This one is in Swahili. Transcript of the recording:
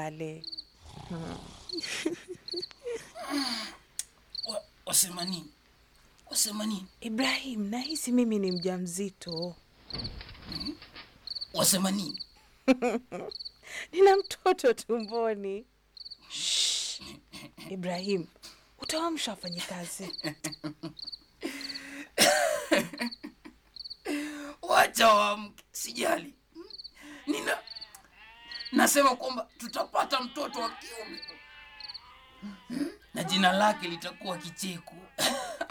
ulale. Wa- Wasema nini? Wasema nini? Ibrahim, nahisi mimi ni mjamzito. Wasema nini? Nina mtoto tumboni. Shh. Ibrahim, utaamsha wafanyikazi. Wacha waamke, sijali. Nina nasema kwamba tutapata mtoto wa kiume na jina lake litakuwa Kicheko.